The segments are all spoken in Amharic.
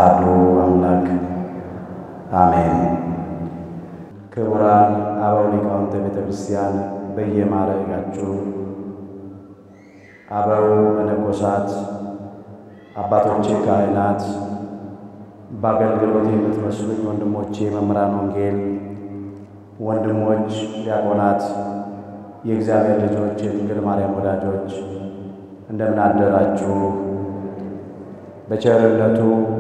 አሃዱ አምላክ አሜን። ክቡራን አበው ሊቃውንተ ቤተ ክርስቲያን በየማዕረጋችሁ አበው መነኮሳት፣ አባቶቼ ካህናት፣ በአገልግሎት የምትመስሉኝ ወንድሞቼ መምህራን ወንጌል፣ ወንድሞች ዲያቆናት፣ የእግዚአብሔር ልጆች፣ የድንግል ማርያም ወዳጆች እንደምን አደራችሁ? በቸርነቱ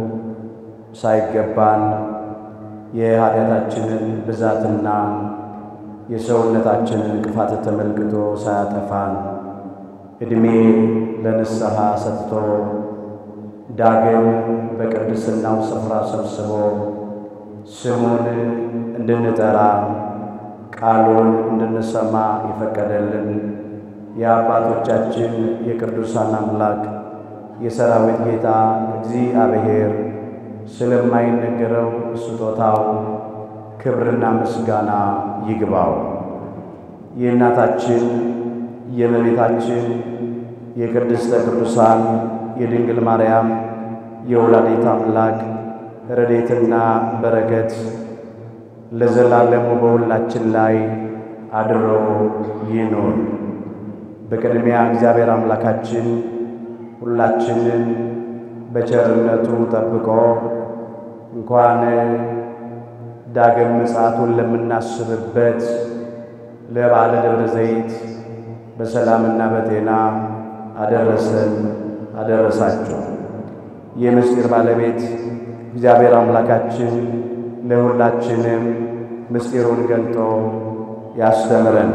ሳይገባን የኃጢአታችንን ብዛትና የሰውነታችንን ክፋት ተመልክቶ ሳያጠፋን ዕድሜ ለንስሐ ሰጥቶ ዳግም በቅድስናው ስፍራ ሰብስቦ ስሙን እንድንጠራ ቃሉን እንድንሰማ የፈቀደልን የአባቶቻችን የቅዱሳን አምላክ የሰራዊት ጌታ እግዚአብሔር ስለማይነገረው ስጦታው ክብርና ምስጋና ይግባው። የእናታችን የእመቤታችን የቅድስተ ቅዱሳን የድንግል ማርያም የወላዲት አምላክ ረድኤትና በረከት ለዘላለሙ በሁላችን ላይ አድሮ ይኑር። በቅድሚያ እግዚአብሔር አምላካችን ሁላችንን በቸርነቱ ጠብቆ እንኳን ዳግም ምጽአቱን ለምናስብበት ለበዓለ ደብረ ዘይት በሰላምና በጤና አደረሰን አደረሳችሁ። የምስጢር ባለቤት እግዚአብሔር አምላካችን ለሁላችንም ምስጢሩን ገልጦ ያስተምረን።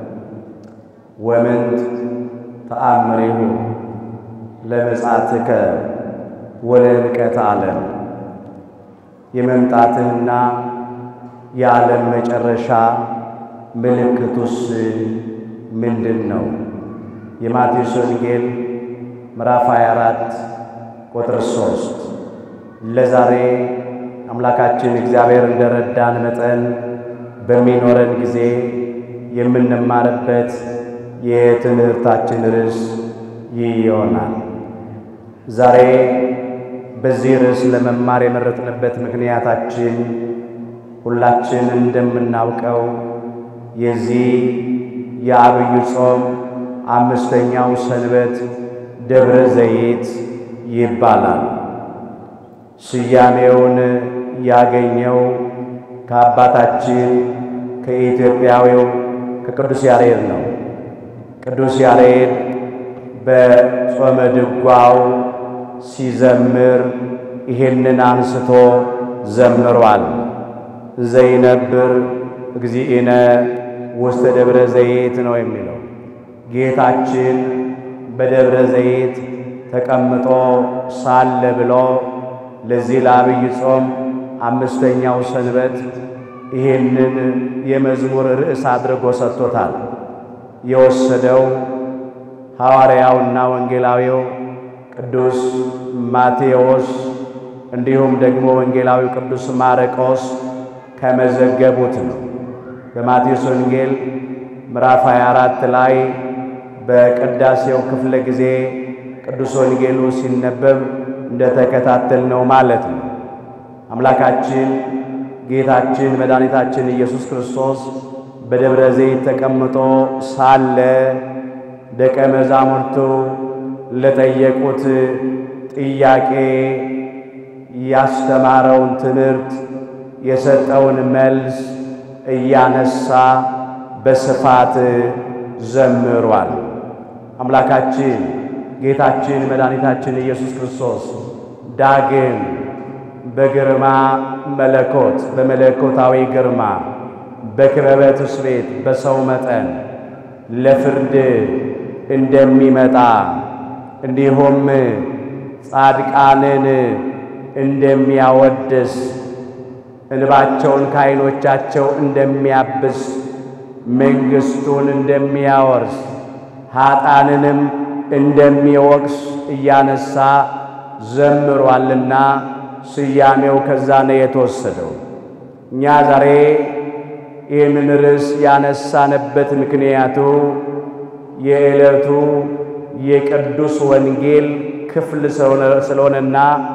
ወምንት ተአምሬሁ ለምጽአትከ ወለንቀተ ዓለም የመምጣትህና የዓለም መጨረሻ ምልክቱስ ምንድን ነው? የማቴዎስ ወንጌል ምዕራፍ 24 ቁጥር 3። ለዛሬ አምላካችን እግዚአብሔር እንደረዳን መጠን በሚኖረን ጊዜ የምንማርበት የትምህርታችን ርዕስ ይህ ይሆናል። ዛሬ በዚህ ርዕስ ለመማር የመረጥንበት ምክንያታችን ሁላችን እንደምናውቀው የዚህ የዐቢይ ጾም አምስተኛው ሰንበት ደብረ ዘይት ይባላል። ስያሜውን ያገኘው ከአባታችን ከኢትዮጵያዊው ከቅዱስ ያሬድ ነው። ቅዱስ ያሬድ በጾመ ድጓው ሲዘምር ይሄንን አንስቶ ዘምሯል። ዘይነብር እግዚእነ ውስተ ደብረ ዘይት ነው የሚለው። ጌታችን በደብረ ዘይት ተቀምጦ ሳለ ብሎ ለዚህ ለዐቢይ ጾም አምስተኛው ሰንበት ይሄንን የመዝሙር ርዕስ አድርጎ ሰጥቶታል። የወሰደው ሐዋርያውና ወንጌላዊው ቅዱስ ማቴዎስ እንዲሁም ደግሞ ወንጌላዊው ቅዱስ ማርቆስ ከመዘገቡት ነው። በማቴዎስ ወንጌል ምዕራፍ 24 ላይ በቅዳሴው ክፍለ ጊዜ ቅዱስ ወንጌሉ ሲነበብ እንደተከታተልነው ማለት ነው። አምላካችን ጌታችን መድኃኒታችን ኢየሱስ ክርስቶስ በደብረ ዘይት ተቀምጦ ሳለ ደቀ መዛሙርቱ ለጠየቁት ጥያቄ ያስተማረውን ትምህርት የሰጠውን መልስ እያነሳ በስፋት ዘምሯል። አምላካችን ጌታችን መድኃኒታችን ኢየሱስ ክርስቶስ ዳግም በግርማ መለኮት በመለኮታዊ ግርማ በክበበ ትስብእት በሰው መጠን ለፍርድ እንደሚመጣ እንዲሁም ጻድቃንን እንደሚያወድስ እንባቸውን ከዓይኖቻቸው እንደሚያብስ መንግሥቱን እንደሚያወርስ ኀጣንንም እንደሚወቅስ እያነሳ ዘምሯልና ስያሜው ከዛ ነው የተወሰደው። እኛ ዛሬ ይህንን ርዕስ ያነሳንበት ምክንያቱ የዕለቱ የቅዱስ ወንጌል ክፍል ስለሆነና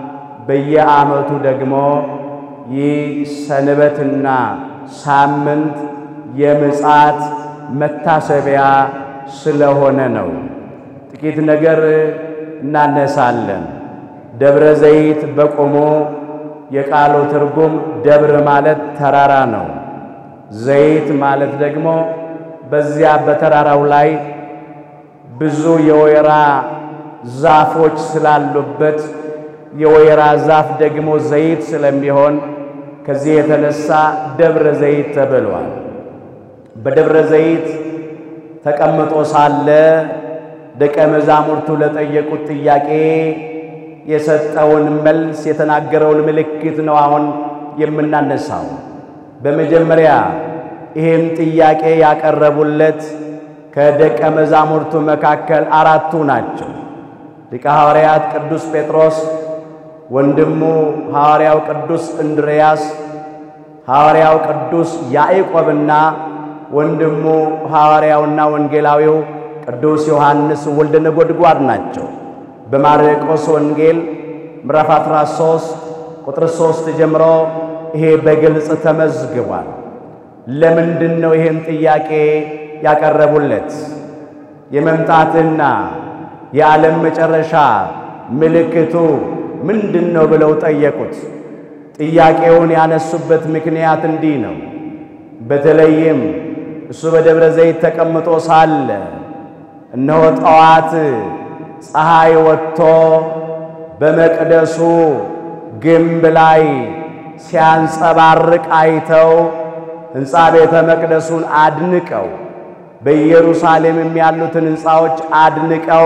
በየዓመቱ ደግሞ ይህ ሰንበትና ሳምንት የምጽአት መታሰቢያ ስለሆነ ነው። ጥቂት ነገር እናነሳለን። ደብረ ዘይት በቆሞ የቃሉ ትርጉም ደብር ማለት ተራራ ነው። ዘይት ማለት ደግሞ በዚያ በተራራው ላይ ብዙ የወይራ ዛፎች ስላሉበት የወይራ ዛፍ ደግሞ ዘይት ስለሚሆን ከዚህ የተነሳ ደብረ ዘይት ተብሏል። በደብረ ዘይት ተቀምጦ ሳለ ደቀ መዛሙርቱ ለጠየቁት ጥያቄ የሰጠውን መልስ የተናገረውን ምልክት ነው አሁን የምናነሳው። በመጀመሪያ ይህም ጥያቄ ያቀረቡለት ከደቀ መዛሙርቱ መካከል አራቱ ናቸው። ሊቀ ሐዋርያት ቅዱስ ጴጥሮስ፣ ወንድሙ ሐዋርያው ቅዱስ እንድርያስ፣ ሐዋርያው ቅዱስ ያዕቆብና ወንድሙ ሐዋርያውና ወንጌላዊው ቅዱስ ዮሐንስ ወልደ ነጎድጓድ ናቸው። በማርቆስ ወንጌል ምዕራፍ 13 ቁጥር 3 ጀምሮ ይሄ በግልጽ ተመዝግቧል። ለምንድን ነው ይህን ጥያቄ ያቀረቡለት? የመምጣትና የዓለም መጨረሻ ምልክቱ ምንድን ነው ብለው ጠየቁት። ጥያቄውን ያነሱበት ምክንያት እንዲህ ነው። በተለይም እሱ በደብረ ዘይት ተቀምጦ ሳለ እነሆ ጠዋት ፀሐይ ወጥቶ በመቅደሱ ግንብ ላይ ሲያንጸባርቅ አይተው ሕንፃ ቤተ መቅደሱን አድንቀው በኢየሩሳሌምም ያሉትን ሕንፃዎች አድንቀው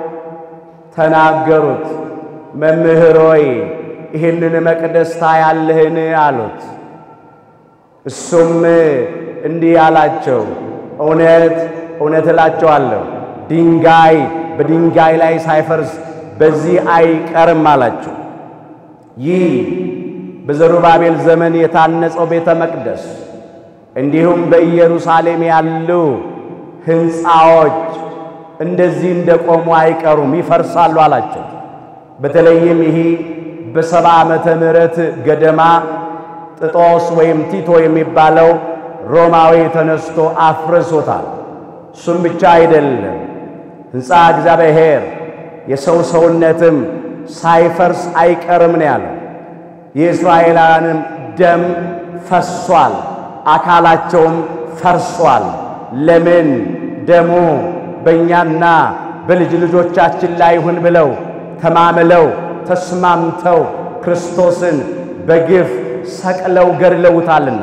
ተናገሩት። መምህር ሆይ ይህንን መቅደስ ታያለህን? አሉት። እሱም እንዲህ አላቸው፣ እውነት እውነት እላቸዋለሁ ድንጋይ በድንጋይ ላይ ሳይፈርስ በዚህ አይቀርም አላቸው። ይህ በዘሩባቤል ዘመን የታነጸው ቤተ መቅደስ እንዲሁም በኢየሩሳሌም ያሉ ሕንፃዎች እንደዚህ እንደቆሙ አይቀሩም፣ ይፈርሳሉ አላቸው። በተለይም ይህ በሰባ ዓመተ ምህረት ገደማ ጥጦስ ወይም ቲቶ የሚባለው ሮማዊ ተነስቶ አፍርሶታል። እሱም ብቻ አይደለም፣ ሕንፃ እግዚአብሔር የሰው ሰውነትም ሳይፈርስ አይቀርም ነው ያለው። የእስራኤላውያንም ደም ፈሷል፣ አካላቸውም ፈርሷል። ለምን ደሙ በእኛና በልጅ ልጆቻችን ላይ ይሁን ብለው ተማምለው ተስማምተው ክርስቶስን በግፍ ሰቅለው ገድለውታልና።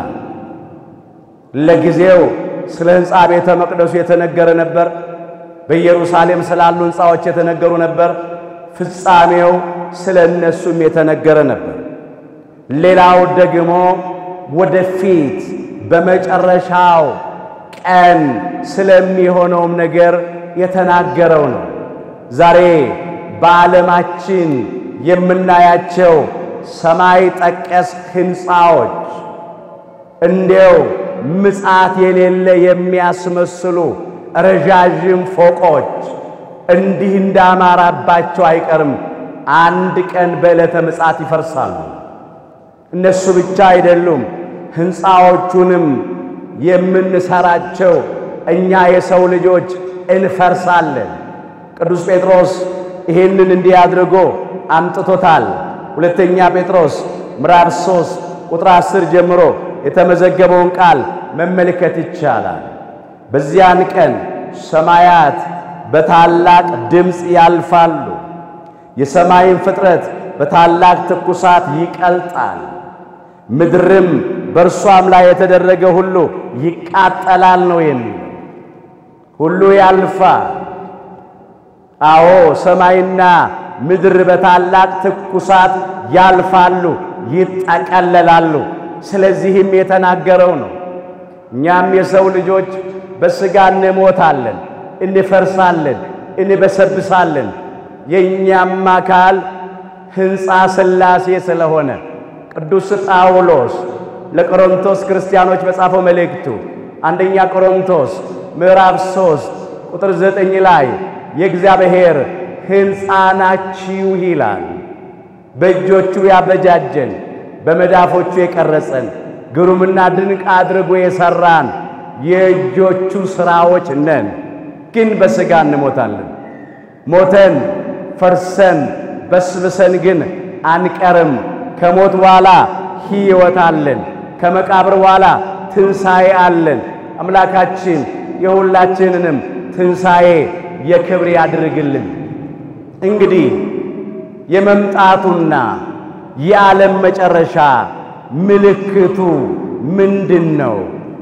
ለጊዜው ስለ ሕንፃ ቤተ መቅደሱ የተነገረ ነበር። በኢየሩሳሌም ስላሉ ሕንፃዎች የተነገሩ ነበር። ፍጻሜው ስለ እነሱም የተነገረ ነበር። ሌላው ደግሞ ወደፊት በመጨረሻው ቀን ስለሚሆነውም ነገር የተናገረው ነው። ዛሬ በዓለማችን የምናያቸው ሰማይ ጠቀስ ሕንፃዎች እንዲያው ምጽአት የሌለ የሚያስመስሉ ረዣዥም ፎቆች እንዲህ እንዳማራባቸው አይቀርም፣ አንድ ቀን በዕለተ ምጽአት ይፈርሳሉ። እነሱ ብቻ አይደሉም፣ ሕንፃዎቹንም የምንሰራቸው እኛ የሰው ልጆች እንፈርሳለን። ቅዱስ ጴጥሮስ ይህንን እንዲህ አድርጎ አምጥቶታል። ሁለተኛ ጴጥሮስ ምዕራፍ 3 ቁጥር 10 ጀምሮ የተመዘገበውን ቃል መመልከት ይቻላል። በዚያን ቀን ሰማያት በታላቅ ድምፅ ያልፋሉ፣ የሰማይን ፍጥረት በታላቅ ትኩሳት ይቀልጣል፣ ምድርም በእርሷም ላይ የተደረገ ሁሉ ይቃጠላል ነው የሚለው። ሁሉ ያልፋል። አዎ ሰማይና ምድር በታላቅ ትኩሳት ያልፋሉ፣ ይጠቀለላሉ። ስለዚህም የተናገረው ነው። እኛም የሰው ልጆች በሥጋ እንሞታለን፣ እንፈርሳለን፣ እንበሰብሳለን። የእኛም አካል ሕንፃ ሥላሴ ስለሆነ ቅዱስ ጳውሎስ ለቆሮንቶስ ክርስቲያኖች በጻፈው መልእክቱ አንደኛ ቆሮንቶስ ምዕራፍ 3 ቁጥር 9 ላይ የእግዚአብሔር ሕንፃ ናችሁ ይላል። በእጆቹ ያበጃጀን በመዳፎቹ የቀረጸን ግሩምና ድንቅ አድርጎ የሠራን የእጆቹ ሥራዎች ነን። ግን በሥጋ እንሞታለን። ሞተን ፈርሰን በስብሰን ግን አንቀርም። ከሞት በኋላ ሕይወት አለን። ከመቃብር በኋላ ትንሣኤ አለን። አምላካችን የሁላችንንም ትንሣኤ የክብር ያድርግልን። እንግዲህ የመምጣቱና የዓለም መጨረሻ ምልክቱ ምንድን ነው?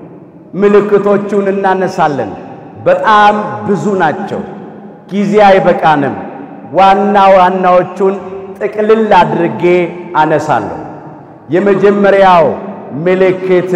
ምልክቶቹን እናነሳለን። በጣም ብዙ ናቸው። ጊዜ አይበቃንም። ዋና ዋናዎቹን ጥቅልል አድርጌ አነሳለሁ። የመጀመሪያው ምልክት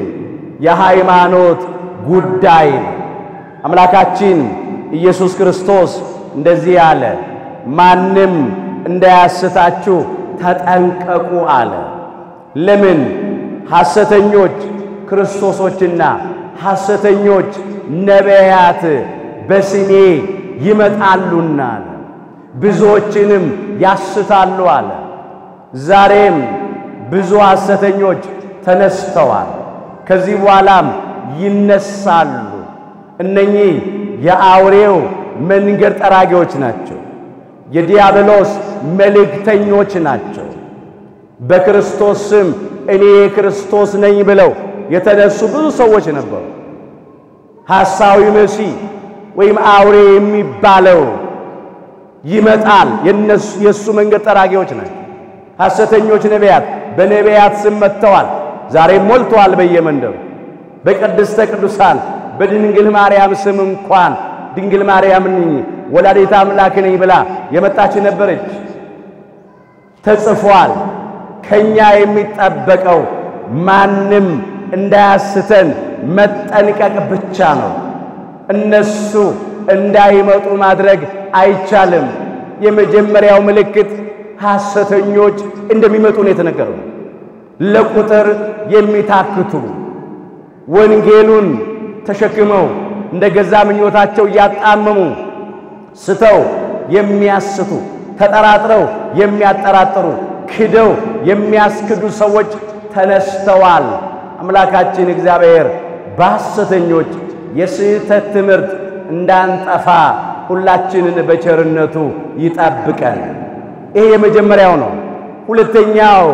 የሃይማኖት ጉዳይ ነው። አምላካችን ኢየሱስ ክርስቶስ እንደዚህ አለ፣ ማንም እንዳያስታችሁ ተጠንቀቁ አለ። ለምን? ሐሰተኞች ክርስቶሶችና ሐሰተኞች ነቢያት በስሜ ይመጣሉና አለ፣ ብዙዎችንም ያስታሉ አለ። ዛሬም ብዙ ሐሰተኞች ተነስተዋል፣ ከዚህ በኋላም ይነሳሉ። እነኚህ የአውሬው መንገድ ጠራጊዎች ናቸው። የዲያብሎስ መልእክተኞች ናቸው። በክርስቶስ ስም እኔ የክርስቶስ ነኝ ብለው የተነሱ ብዙ ሰዎች ነበሩ። ሐሳዊ መሲህ ወይም አውሬ የሚባለው ይመጣል። የነሱ የእሱ መንገድ ጠራጊዎች ናቸው። ሐሰተኞች ነቢያት በነቢያት ስም መጥተዋል። ዛሬም ሞልተዋል በየመንደሩ በቅድስተ ቅዱሳን በድንግል ማርያም ስም እንኳን ድንግል ማርያም ነኝ ወላዲተ አምላክ ነኝ ብላ የመጣች ነበረች። ተጽፏል። ከኛ የሚጠበቀው ማንም እንዳያስተን መጠንቀቅ ብቻ ነው። እነሱ እንዳይመጡ ማድረግ አይቻልም። የመጀመሪያው ምልክት ሐሰተኞች እንደሚመጡ ነው የተነገረው። ለቁጥር የሚታክቱ ወንጌሉን ተሸክመው እንደ ገዛ ምኞታቸው እያጣመሙ ስተው የሚያስቱ ተጠራጥረው የሚያጠራጥሩ ክደው የሚያስክዱ ሰዎች ተነስተዋል። አምላካችን እግዚአብሔር በሐሰተኞች የስህተት ትምህርት እንዳንጠፋ ሁላችንን በቸርነቱ ይጠብቀን። ይሄ የመጀመሪያው ነው። ሁለተኛው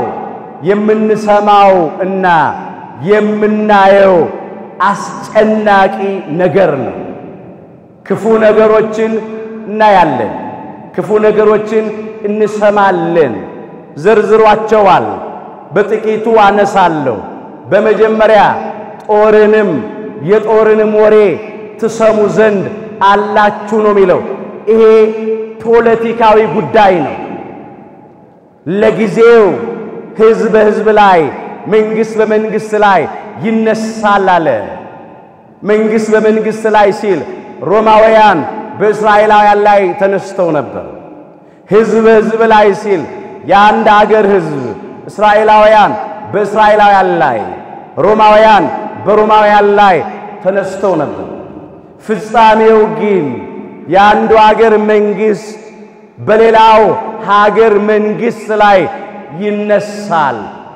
የምንሰማው እና የምናየው አስጨናቂ ነገር ነው። ክፉ ነገሮችን እናያለን፣ ክፉ ነገሮችን እንሰማለን። ዘርዝሯቸዋል። በጥቂቱ አነሳለሁ። በመጀመሪያ ጦርንም የጦርንም ወሬ ትሰሙ ዘንድ አላችሁ ነው የሚለው። ይሄ ፖለቲካዊ ጉዳይ ነው። ለጊዜው ሕዝብ በሕዝብ ላይ መንግሥት በመንግሥት ላይ ይነሳል አለ። መንግሥት በመንግሥት ላይ ሲል ሮማውያን በእስራኤላውያን ላይ ተነስተው ነበር። ሕዝብ በሕዝብ ላይ ሲል የአንድ አገር ሕዝብ እስራኤላውያን በእስራኤላውያን ላይ፣ ሮማውያን በሮማውያን ላይ ተነስተው ነበር። ፍጻሜው ግን የአንዱ አገር መንግሥት በሌላው ሀገር መንግሥት ላይ ይነሳል፣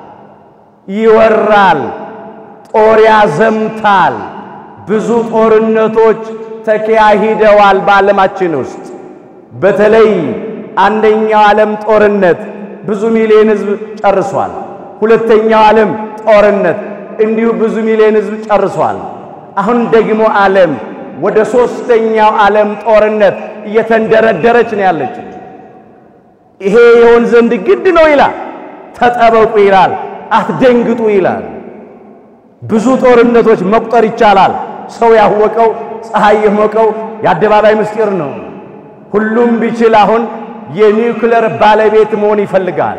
ይወራል፣ ጦር ያዘምታል። ብዙ ጦርነቶች ተካሂደዋል በዓለማችን ውስጥ። በተለይ አንደኛው ዓለም ጦርነት ብዙ ሚሊዮን ሕዝብ ጨርሷል። ሁለተኛው ዓለም ጦርነት እንዲሁ ብዙ ሚሊዮን ሕዝብ ጨርሷል። አሁን ደግሞ ዓለም ወደ ሦስተኛው ዓለም ጦርነት እየተንደረደረች ነው ያለች። ይሄ የሆን ዘንድ ግድ ነው ይላል። ተጠበቁ ይላል። አትደንግጡ ይላል። ብዙ ጦርነቶች መቁጠር ይቻላል። ሰው ያወቀው ፀሐይ የሞቀው የአደባባይ ምስጢር ነው። ሁሉም ቢችል አሁን የኒውክለር ባለቤት መሆን ይፈልጋል።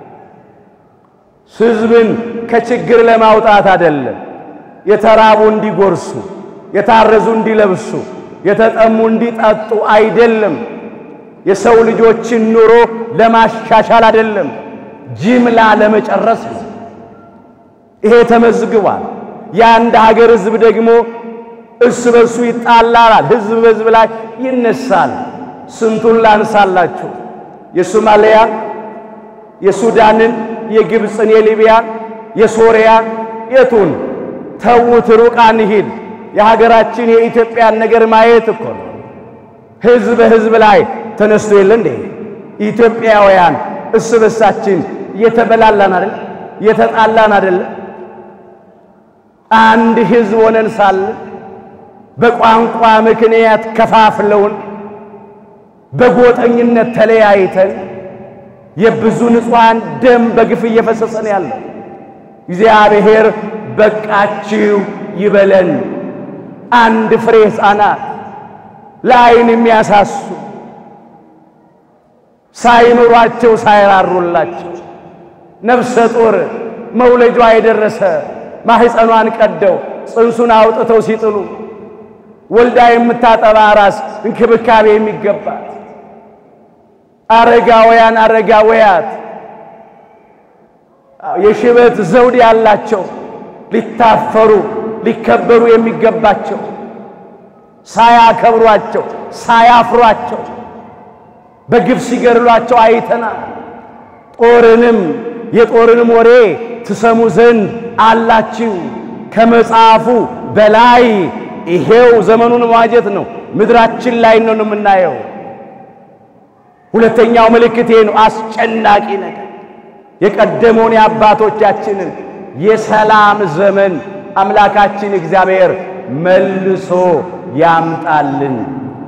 ሕዝብን ከችግር ለማውጣት አይደለም። የተራቡ እንዲጎርሱ፣ የታረዙ እንዲለብሱ፣ የተጠሙ እንዲጠጡ አይደለም። የሰው ልጆችን ኑሮ ለማሻሻል አይደለም፣ ጅምላ ለመጨረስ ነው። ይሄ ተመዝግቧል። የአንድ ሀገር ሕዝብ ደግሞ እርስ በርሱ ይጣላላል። ሕዝብ በሕዝብ ላይ ይነሳል። ስንቱን ላንሳላችሁ? የሶማሊያ፣ የሱዳንን፣ የግብፅን፣ የሊቢያን፣ የሶሪያን የቱን ተዉት፣ ሩቅ አንሂድ። የሀገራችን የኢትዮጵያን ነገር ማየት እኮ ነው። ሕዝብ በሕዝብ ላይ ተነስቶ የለ እንዴ? ኢትዮጵያውያን እርስ በርሳችን እየተበላላን አይደል? እየተጣላን አይደል? አንድ ሕዝብ ሆነን ሳለ በቋንቋ ምክንያት ከፋፍለውን በጎጠኝነት ተለያይተን የብዙ ንጹሐን ደም በግፍ እየፈሰሰን ያለው እግዚአብሔር በቃችሁ ይበለን። አንድ ፍሬ ሕፃናት ለዓይን የሚያሳሱ ሳይምሯቸው ሳይራሩላቸው ነፍሰ ጡር መውለጇ የደረሰ ማህፀኗን ቀደው ጽንሱን አውጥተው ሲጥሉ ወልዳ የምታጠባ ራስ እንክብካቤ የሚገባት አረጋውያን አረጋውያት የሽበት ዘውድ ያላቸው ሊታፈሩ ሊከበሩ የሚገባቸው ሳያከብሯቸው ሳያፍሯቸው በግፍ ሲገድሏቸው አይተናል። ጦርንም የጦርንም ወሬ ትሰሙ ዘንድ አላችሁ። ከመጽሐፉ በላይ ይሄው ዘመኑን መዋጀት ነው። ምድራችን ላይ ነው የምናየው። ሁለተኛው ምልክት ይሄ ነው። አስጨናቂ ነገር የቀደመውን የአባቶቻችንን የሰላም ዘመን አምላካችን እግዚአብሔር መልሶ ያምጣልን።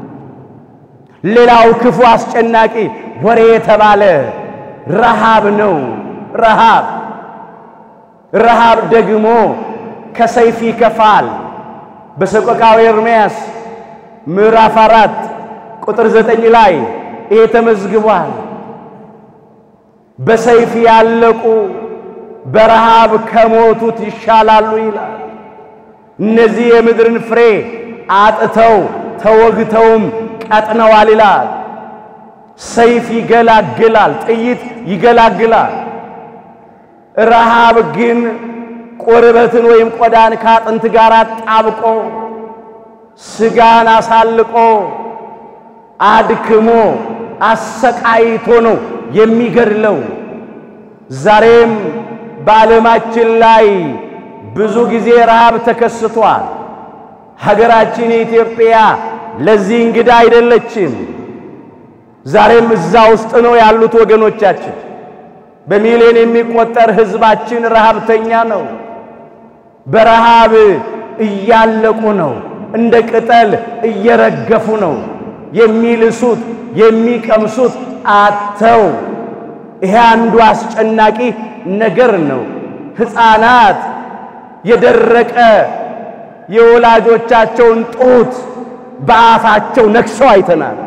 ሌላው ክፉ አስጨናቂ ወሬ የተባለ ረሃብ ነው። ረሃብ ረሃብ ደግሞ ከሰይፍ ይከፋል። በሰቆቃወ ኤርምያስ ምዕራፍ አራት ቁጥር ዘጠኝ ላይ ይሄ ተመዝግቧል። በሰይፍ ያለቁ በረሃብ ከሞቱት ይሻላሉ ይላል። እነዚህ የምድርን ፍሬ አጥተው ተወግተውም ቀጥነዋል ይላል። ሰይፍ ይገላግላል፣ ጥይት ይገላግላል። ረሃብ ግን ቁርበትን ወይም ቆዳን ከአጥንት ጋር አጣብቆ ስጋን አሳልቆ አድክሞ አሰቃይቶ ነው የሚገድለው። ዛሬም በዓለማችን ላይ ብዙ ጊዜ ረሃብ ተከስቷል። ሀገራችን ኢትዮጵያ ለዚህ እንግዳ አይደለችም። ዛሬም እዛ ውስጥ ነው ያሉት ወገኖቻችን። በሚሊዮን የሚቆጠር ሕዝባችን ረሃብተኛ ነው። በረሃብ እያለቁ ነው። እንደ ቅጠል እየረገፉ ነው። የሚልሱት የሚቀምሱት አተው። ይሄ አንዱ አስጨናቂ ነገር ነው። ሕፃናት የደረቀ የወላጆቻቸውን ጡት በአፋቸው ነክሰው አይተናል።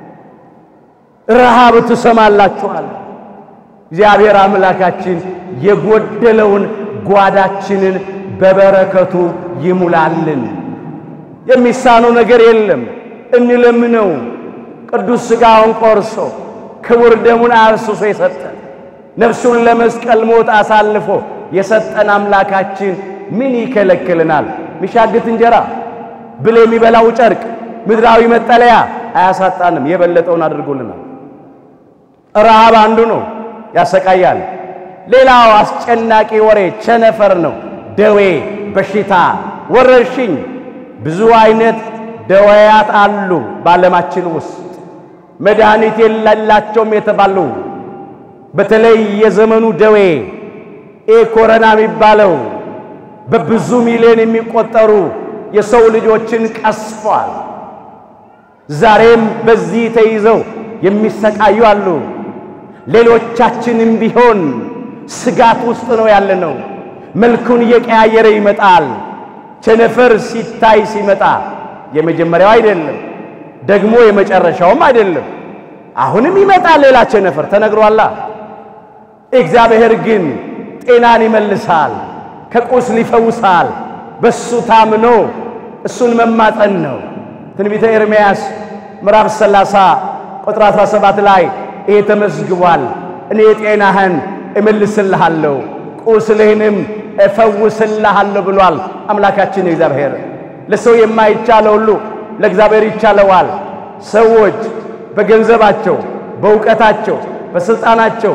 ረሃብ ትሰማላችኋል። እግዚአብሔር አምላካችን የጎደለውን ጓዳችንን በበረከቱ ይሙላልን። የሚሳነው ነገር የለም። እንለምነው። ቅዱስ ሥጋውን ቆርሶ ክቡር ደሙን አፍስሶ የሰጠን ነፍሱን ለመስቀል ሞት አሳልፎ የሰጠን አምላካችን ምን ይከለክልናል? ሚሻግት እንጀራ ብል የሚበላው ጨርቅ ምድራዊ መጠለያ አያሳጣንም። የበለጠውን አድርጎልናል። ረሃብ አንዱ ነው፣ ያሰቃያል። ሌላው አስጨናቂ ወሬ ቸነፈር ነው። ደዌ፣ በሽታ፣ ወረርሽኝ፣ ብዙ አይነት ደዌያት አሉ በዓለማችን ውስጥ መድኃኒት የሌላቸውም የተባሉ በተለይ የዘመኑ ደዌ ይህ ኮረና የሚባለው በብዙ ሚሊዮን የሚቆጠሩ የሰው ልጆችን ቀስፏል። ዛሬም በዚህ ተይዘው የሚሰቃዩ አሉ። ሌሎቻችንም ቢሆን ስጋት ውስጥ ነው ያለነው። መልኩን እየቀያየረ ይመጣል። ቸነፈር ሲታይ ሲመጣ የመጀመሪያው አይደለም፣ ደግሞ የመጨረሻውም አይደለም። አሁንም ይመጣል ሌላ ቸነፈር ተነግሯላ። እግዚአብሔር ግን ጤናን ይመልሳል፣ ከቁስል ይፈውሳል። በሱ ታምኖ እሱን መማጠን ነው። ትንቢተ ኤርምያስ ምዕራፍ 30 ቁጥር 17 ላይ ይሄ ተመዝግቧል። እኔ ጤናህን እመልስልሃለሁ ቁስልህንም እፈውስልሃለሁ ብሏል አምላካችን እግዚአብሔር። ለሰው የማይቻለው ሁሉ ለእግዚአብሔር ይቻለዋል። ሰዎች በገንዘባቸው፣ በእውቀታቸው፣ በሥልጣናቸው፣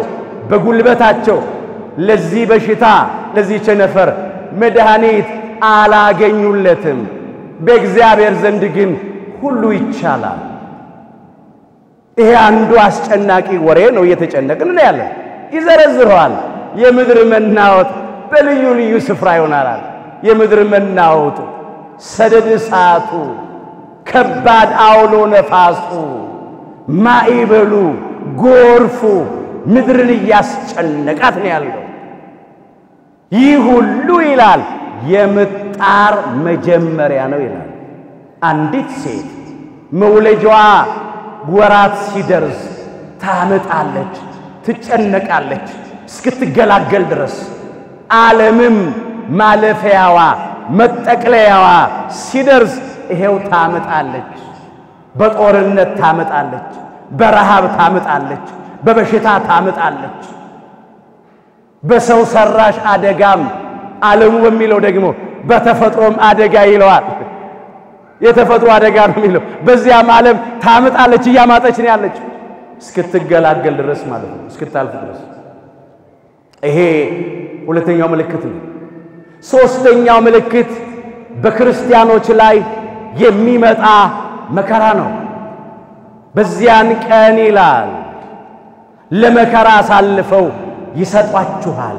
በጉልበታቸው ለዚህ በሽታ ለዚህ ቸነፈር መድኃኒት አላገኙለትም። በእግዚአብሔር ዘንድ ግን ሁሉ ይቻላል። ይሄ አንዱ አስጨናቂ ወሬ ነው። እየተጨነቅን ነው ያለን። ይዘረዝረዋል። የምድር መናወጥ በልዩ ልዩ ስፍራ ይሆናል። የምድር መናወጡ፣ ሰደድ እሳቱ፣ ከባድ አውሎ ነፋሱ፣ ማዕበሉ፣ ጎርፉ ምድርን እያስጨነቃት ነው ያለው። ይህ ሁሉ ይላል የምጣር መጀመሪያ ነው ይላል። አንዲት ሴት መውለጃዋ ወራት ሲደርስ ታምጣለች፣ ትጨነቃለች እስክትገላገል ድረስ። ዓለምም ማለፊያዋ መጠቅለያዋ ሲደርስ ይሄው ታምጣለች። በጦርነት ታምጣለች፣ በረሃብ ታምጣለች፣ በበሽታ ታምጣለች። በሰው ሰራሽ አደጋም ዓለሙ በሚለው ደግሞ በተፈጥሮም አደጋ ይለዋል። የተፈጥሮ አደጋ ነው የሚለው። በዚያም ዓለም ታምጣለች፣ እያማጠች ነው ያለችው እስክትገላገል ድረስ ማለት ነው፣ እስክታልፍ ድረስ። ይሄ ሁለተኛው ምልክት ነው። ሦስተኛው ምልክት በክርስቲያኖች ላይ የሚመጣ መከራ ነው። በዚያን ቀን ይላል ለመከራ አሳልፈው ይሰጧችኋል፣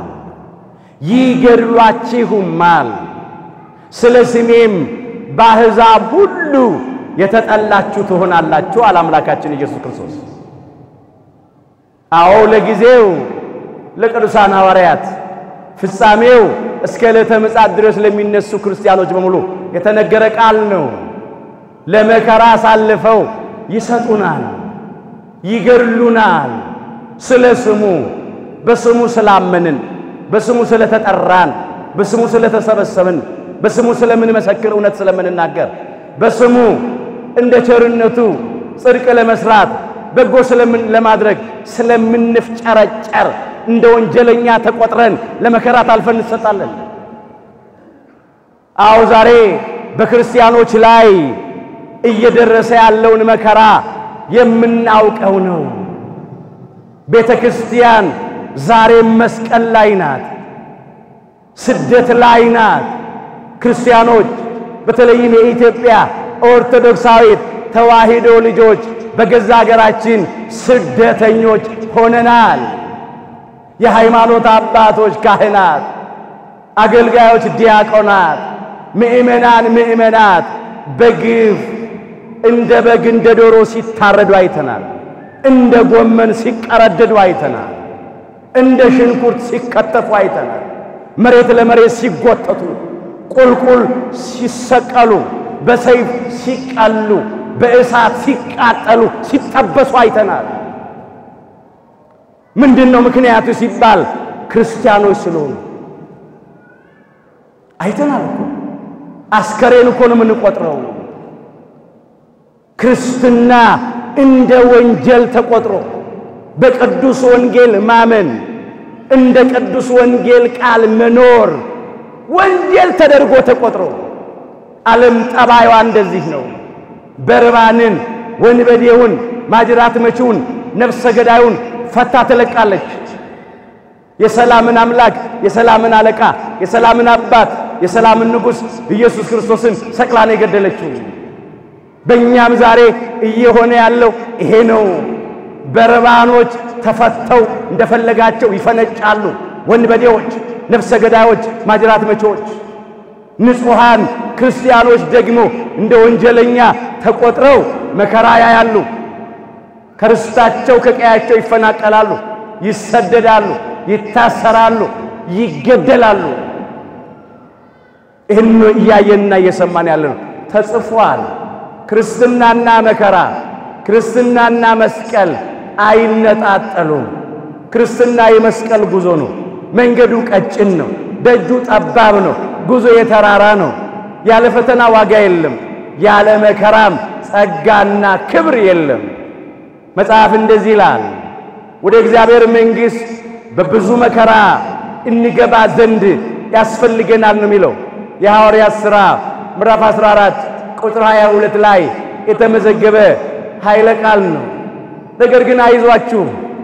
ይገድሏችሁማል፣ ስለ ስሜም በአሕዛብ ሁሉ የተጠላችሁ ትሆናላችሁ አለ አምላካችን ኢየሱስ ክርስቶስ። አዎ ለጊዜው ለቅዱሳን ሐዋርያት ፍጻሜው እስከ ዕለተ ምጽአት ድረስ ለሚነሱ ክርስቲያኖች በሙሉ የተነገረ ቃል ነው። ለመከራ አሳልፈው ይሰጡናል፣ ይገድሉናል። ስለ ስሙ በስሙ ስላመንን፣ በስሙ ስለተጠራን፣ በስሙ ስለተሰበሰብን፣ በስሙ ስለምንመሰክር፣ እውነት ስለምንናገር፣ በስሙ እንደ ቸርነቱ ጽድቅ ለመስራት በጎ ስለምን ለማድረግ ስለምንፍጨረጨር እንደ ወንጀለኛ ተቆጥረን ለመከራ ታልፈን እንሰጣለን። አዎ ዛሬ በክርስቲያኖች ላይ እየደረሰ ያለውን መከራ የምናውቀው ነው። ቤተ ክርስቲያን ዛሬም መስቀል ላይ ናት፣ ስደት ላይ ናት። ክርስቲያኖች በተለይም የኢትዮጵያ ኦርቶዶክሳዊት ተዋሕዶ ልጆች በገዛ ሀገራችን ስደተኞች ሆነናል። የሃይማኖት አባቶች፣ ካህናት፣ አገልጋዮች፣ ዲያቆናት፣ ምእመናን፣ ምእመናት በግፍ እንደ በግ እንደ ዶሮ ሲታረዱ አይተናል። እንደ ጎመን ሲቀረደዱ አይተናል። እንደ ሽንኩርት ሲከተፉ አይተናል። መሬት ለመሬት ሲጎተቱ፣ ቁልቁል ሲሰቀሉ፣ በሰይፍ ሲቀሉ፣ በእሳት ሲቃጠሉ፣ ሲጠበሱ አይተናል። ምንድን ነው ምክንያቱ ሲባል ክርስቲያኖች ስለሆኑ አይተናል እኮ። አስከሬን እኮ ነው የምንቆጥረው። ክርስትና እንደ ወንጀል ተቆጥሮ በቅዱስ ወንጌል ማመን እንደ ቅዱስ ወንጌል ቃል መኖር ወንጀል ተደርጎ ተቆጥሮ ዓለም ጠባዩዋ እንደዚህ ነው። በርባንን፣ ወንበዴውን፣ ማጅራት መቺውን፣ ነፍሰ ገዳዩን ፈታ ትለቃለች። የሰላምን አምላክ የሰላምን አለቃ የሰላምን አባት የሰላምን ንጉሥ ኢየሱስ ክርስቶስን ሰቅላ ነው የገደለችው። በእኛም ዛሬ እየሆነ ያለው ይሄ ነው። በርባኖች ተፈተው እንደፈለጋቸው ይፈነጫሉ። ወንበዴዎች፣ ነፍሰ ገዳዮች፣ ማጅራት መቺዎች። ንጹሐን ክርስቲያኖች ደግሞ እንደ ወንጀለኛ ተቆጥረው መከራ ያያሉ። ከርስታቸው ከቀያቸው ይፈናቀላሉ፣ ይሰደዳሉ፣ ይታሰራሉ፣ ይገደላሉ። ይህን እያየንና እየሰማን ያለ ነው። ተጽፏል። ክርስትናና መከራ፣ ክርስትናና መስቀል አይነጣጠሉም። ክርስትና የመስቀል ጉዞ ነው። መንገዱ ቀጭን ነው፣ ደጁ ጠባብ ነው፣ ጉዞ የተራራ ነው። ያለ ፈተና ዋጋ የለም፣ ያለ መከራም ጸጋና ክብር የለም። መጽሐፍ እንደዚህ ይላል፣ ወደ እግዚአብሔር መንግሥት በብዙ መከራ እንገባ ዘንድ ያስፈልገናል ነው የሚለው የሐዋርያት ሥራ ምዕራፍ 14 ቁጥር 22 ላይ የተመዘገበ ኃይለ ቃል ነው። ነገር ግን አይዟችሁ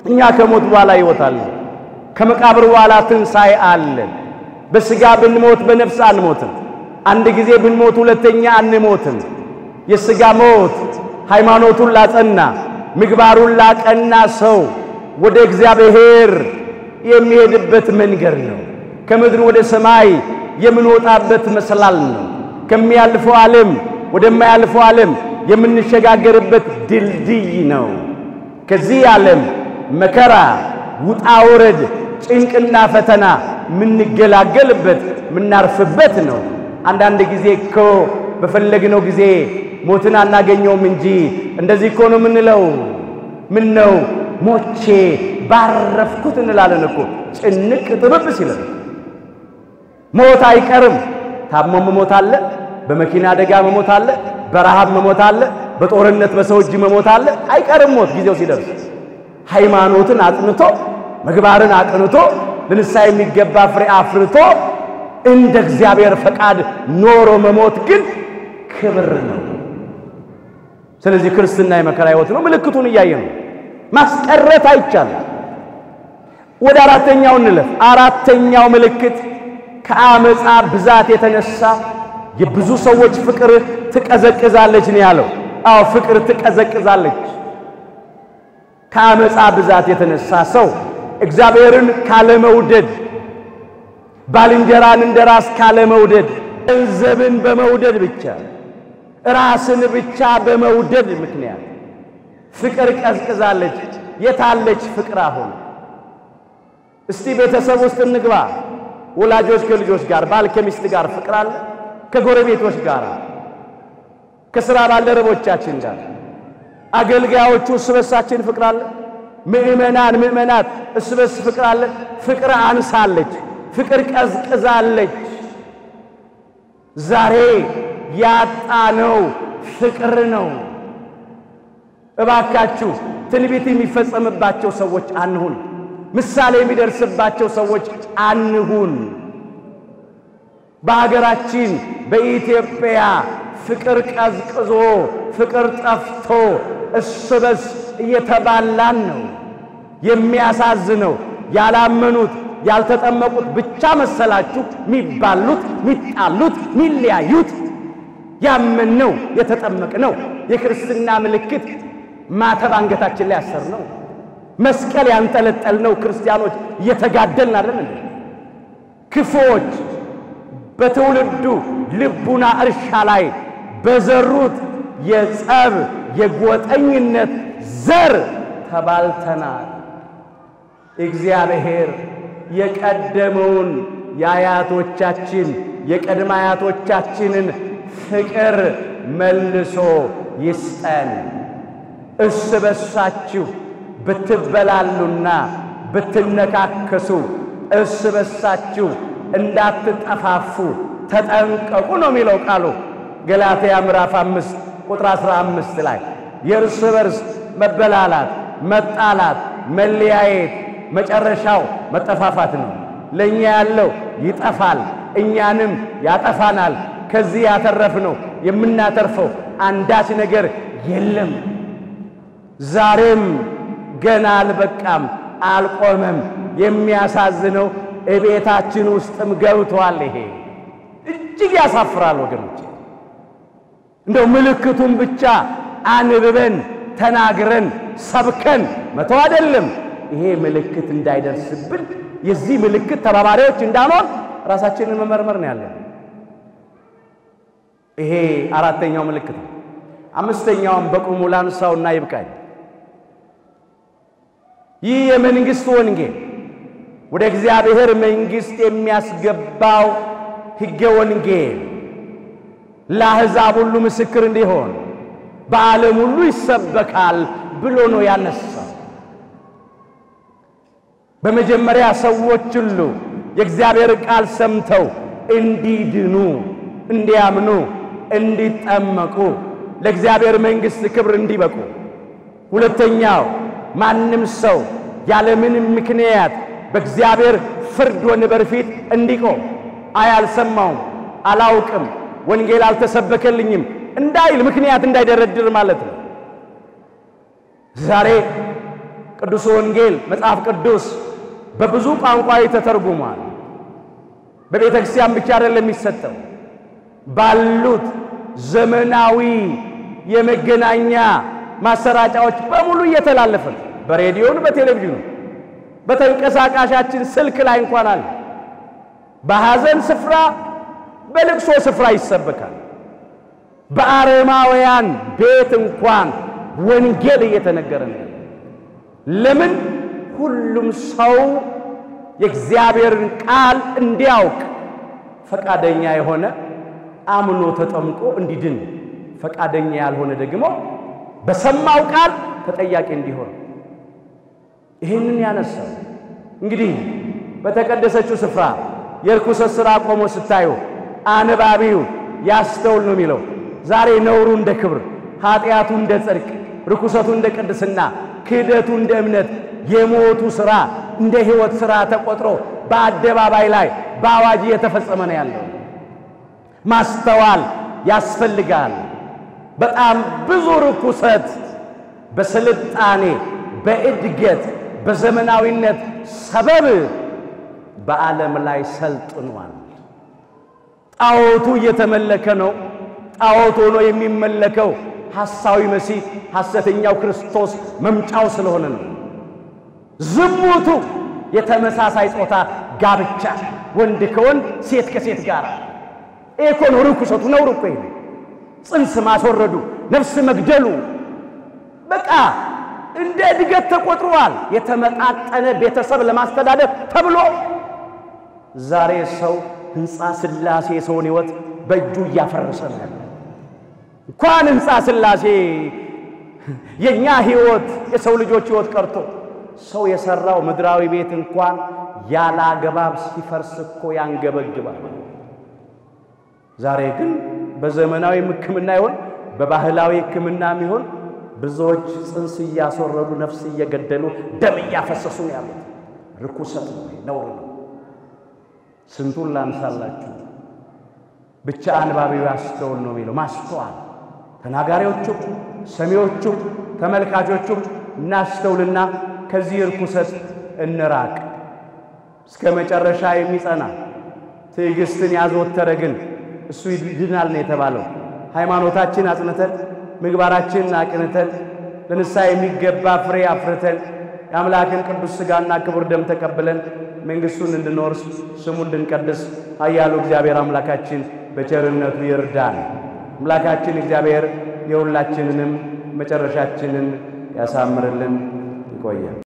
እኛ ከሞት በኋላ ሕይወት አለ። ከመቃብር በኋላ ትንሣኤ አለ። በሥጋ ብንሞት በነፍስ አንሞትም። አንድ ጊዜ ብንሞት ሁለተኛ አንሞትም። የሥጋ ሞት ሃይማኖቱን ላጸና ምግባሩን ላቀና ሰው ወደ እግዚአብሔር የሚሄድበት መንገድ ነው። ከምድር ወደ ሰማይ የምንወጣበት መሰላል ነው። ከሚያልፈው ዓለም ወደማያልፈው ዓለም የምንሸጋገርበት ድልድይ ነው። ከዚህ ዓለም መከራ፣ ውጣ ውረድ፣ ጭንቅና ፈተና የምንገላገልበት የምናርፍበት ነው። አንዳንድ ጊዜ እኮ በፈለግነው ጊዜ ሞትን አናገኘውም እንጂ እንደዚህ እኮ ነው የምንለው። ምን ነው ሞቼ ባረፍኩት እንላለን እኮ ጭንቅ ጥብብ ሲለን። ሞት አይቀርም። ታሞ መሞት አለ፣ በመኪና አደጋ መሞት አለ፣ በረሃብ መሞት አለ፣ በጦርነት በሰው እጅ መሞት አለ። አይቀርም ሞት ጊዜው ሲደርስ። ሃይማኖትን አጥንቶ ምግባርን አቅንቶ ለንስሐ የሚገባ ፍሬ አፍርቶ እንደ እግዚአብሔር ፈቃድ ኖሮ መሞት ግን ክብር ነው። ስለዚህ ክርስትና የመከራ ሕይወት ነው። ምልክቱን እያየ ነው። ማስቀረት አይቻልም። ወደ አራተኛው እንለፍ። አራተኛው ምልክት ከአመፃ ብዛት የተነሳ የብዙ ሰዎች ፍቅር ትቀዘቅዛለች ነው ያለው። አዎ ፍቅር ትቀዘቅዛለች። ከአመፃ ብዛት የተነሳ ሰው እግዚአብሔርን ካለመውደድ፣ ባልንጀራን እንደ ራስ ካለመውደድ፣ ገንዘብን በመውደድ ብቻ ራስን ብቻ በመውደድ ምክንያት ፍቅር ቀዝቅዛለች። የታለች ፍቅር አሁን? እስቲ ቤተሰብ ውስጥ እንግባ። ወላጆች ከልጆች ጋር፣ ባል ከሚስት ጋር ፍቅር አለ? ከጎረቤቶች ጋር፣ ከሥራ ባልደረቦቻችን ጋር፣ አገልጋዮቹ እርስ በርሳችን ፍቅር አለ? ምእመናን ምእመናት እርስ በርስ ፍቅር አለ? ፍቅር አንሳለች። ፍቅር ቀዝቅዛለች። ዛሬ ያጣነው ፍቅር ነው። እባካችሁ ትንቢት የሚፈጸምባቸው ሰዎች አንሁን። ምሳሌ የሚደርስባቸው ሰዎች አንሁን። በሀገራችን በኢትዮጵያ ፍቅር ቀዝቅዞ ፍቅር ጠፍቶ እርስ በርስ እየተባላን ነው። የሚያሳዝነው ያላመኑት ያልተጠመቁት ብቻ መሰላችሁ ሚባሉት፣ ሚጣሉት፣ ሚለያዩት። ያመንነው የተጠመቅነው የክርስትና ምልክት ማተብ አንገታችን ላይ ያሰር ነው። መስቀል ያንጠለጠልነው ክርስቲያኖች እየተጋደልን አይደል እንዴ? ክፉዎች በትውልዱ ልቡና እርሻ ላይ በዘሩት የጸብ የጎጠኝነት ዘር ተባልተናል። እግዚአብሔር የቀደመውን የአያቶቻችን የቀድመ አያቶቻችንን ፍቅር መልሶ ይስጠን። እርስ በርሳችሁ ብትበላሉና ብትነካከሱ እርስ በርሳችሁ እንዳትጠፋፉ ተጠንቀቁ ነው የሚለው ቃሉ ገላትያ ምዕራፍ አምስት ቁጥር አስራ አምስት ላይ የእርስ በርስ መበላላት፣ መጣላት፣ መለያየት መጨረሻው መጠፋፋት ነው። ለእኛ ያለው ይጠፋል፣ እኛንም ያጠፋናል። ከዚህ ያተረፍነው የምናተርፈው አንዳች ነገር የለም። ዛሬም ገና አልበቃም፣ አልቆመም። የሚያሳዝነው እቤታችን ውስጥም ገብቷል። ይሄ እጅግ ያሳፍራል ወገኖች። እንደው ምልክቱን ብቻ አንብበን ተናግረን ሰብከን መተው አይደለም። ይሄ ምልክት እንዳይደርስብን የዚህ ምልክት ተባባሪዎች እንዳንሆን ራሳችንን መመርመር ነው ያለን። ይሄ አራተኛው ምልክት ነው። አምስተኛውም በቁሙ ላንሳውና ይብቃኝ። ይህ የመንግሥት ወንጌል ወደ እግዚአብሔር መንግሥት የሚያስገባው ሕገ ወንጌል ለአሕዛብ ሁሉ ምስክር እንዲሆን በዓለም ሁሉ ይሰበካል ብሎ ነው ያነሳው። በመጀመሪያ ሰዎች ሁሉ የእግዚአብሔር ቃል ሰምተው እንዲድኑ፣ እንዲያምኑ፣ እንዲጠመቁ ለእግዚአብሔር መንግሥት ክብር እንዲበቁ። ሁለተኛው ማንም ሰው ያለምንም ምክንያት በእግዚአብሔር ፍርድ ወንበር ፊት እንዲቆም አይ አልሰማውም፣ አላውቅም፣ ወንጌል አልተሰበከልኝም እንዳይል ምክንያት እንዳይደረድር ማለት ነው። ዛሬ ቅዱስ ወንጌል መጽሐፍ ቅዱስ በብዙ ቋንቋዊ ተተርጉሟል። በቤተ ክርስቲያን ብቻ አይደለም የሚሰጠው፣ ባሉት ዘመናዊ የመገናኛ ማሰራጫዎች በሙሉ እየተላለፈ ነው። በሬዲዮን፣ በቴሌቪዥኑ፣ በተንቀሳቃሻችን ስልክ ላይ እንኳን አለ። በሐዘን ስፍራ፣ በልቅሶ ስፍራ ይሰበካል። በአረማውያን ቤት እንኳን ወንጌል እየተነገረ ነው። ለምን? ሁሉም ሰው የእግዚአብሔርን ቃል እንዲያውቅ ፈቃደኛ የሆነ አምኖ ተጠምቆ እንዲድን፣ ፈቃደኛ ያልሆነ ደግሞ በሰማው ቃል ተጠያቂ እንዲሆን ይህንን ያነሳው እንግዲህ በተቀደሰችው ስፍራ የርኩሰት ሥራ ቆሞ ስታዩ አንባቢው ያስተውል ነው የሚለው። ዛሬ ነውሩ እንደ ክብር፣ ኃጢአቱ እንደ ጽድቅ፣ ርኩሰቱ እንደ ቅድስና፣ ክህደቱ እንደ እምነት፣ የሞቱ ሥራ እንደ ሕይወት ሥራ ተቆጥሮ በአደባባይ ላይ በአዋጅ እየተፈጸመ ነው ያለው። ማስተዋል ያስፈልጋል። በጣም ብዙ ርኩሰት በስልጣኔ በእድገት በዘመናዊነት ሰበብ በዓለም ላይ ሰልጥኗል። ጣዖቱ እየተመለከ ነው። ጣዖት ሆኖ የሚመለከው ሐሳዊ መሲህ ሐሰተኛው ክርስቶስ መምጫው ስለሆነ ነው። ዝሙቱ የተመሳሳይ ጾታ ጋብቻ፣ ወንድ ከወንድ ሴት ከሴት ጋር ይሄ እኮ ነው ርኩሰቱ። ነውር እኮ ይሄ ጽንስ ማስወረዱ፣ ነፍስ መግደሉ በቃ እንደ እድገት ተቆጥሯል። የተመጣጠነ ቤተሰብ ለማስተዳደር ተብሎ ዛሬ ሰው ሕንፃ ሥላሴ የሰውን ሕይወት በእጁ እያፈረሰ ነው ያለ። እንኳን ሕንፃ ሥላሴ የእኛ ሕይወት የሰው ልጆች ሕይወት ቀርቶ ሰው የሠራው ምድራዊ ቤት እንኳን ያለ አግባብ ሲፈርስ እኮ ያንገበግባል። ዛሬ ግን በዘመናዊ ሕክምና ይሆን በባህላዊ ሕክምናም ይሆን ብዙዎች ጽንስ እያስወረዱ ነፍስ እየገደሉ ደም እያፈሰሱ ነው ያሉት። ርኩሰት ነው፣ ነውር ነው። ስንቱን ላንሳላችሁ። ብቻ አንባቢው ያስተውል ነው የሚለው። ማስተዋል ተናጋሪዎቹም፣ ሰሚዎቹም፣ ተመልካቾቹም እናስተውልና ከዚህ ርኩሰት እንራቅ። እስከ መጨረሻ የሚጸና ትዕግስትን ያዘወተረ ግን እሱ ይድናል ነው የተባለው። ሃይማኖታችን አጽንተን ምግባራችንን አቅንተን ለንስሐ የሚገባ ፍሬ አፍርተን የአምላክን ቅዱስ ሥጋና ክቡር ደም ተቀብለን መንግሥቱን እንድንወርስ ስሙ እንድንቀድስ ኃያሉ እግዚአብሔር አምላካችን በቸርነቱ ይርዳን። አምላካችን እግዚአብሔር የሁላችንንም መጨረሻችንን ያሳምርልን። ይቆያል።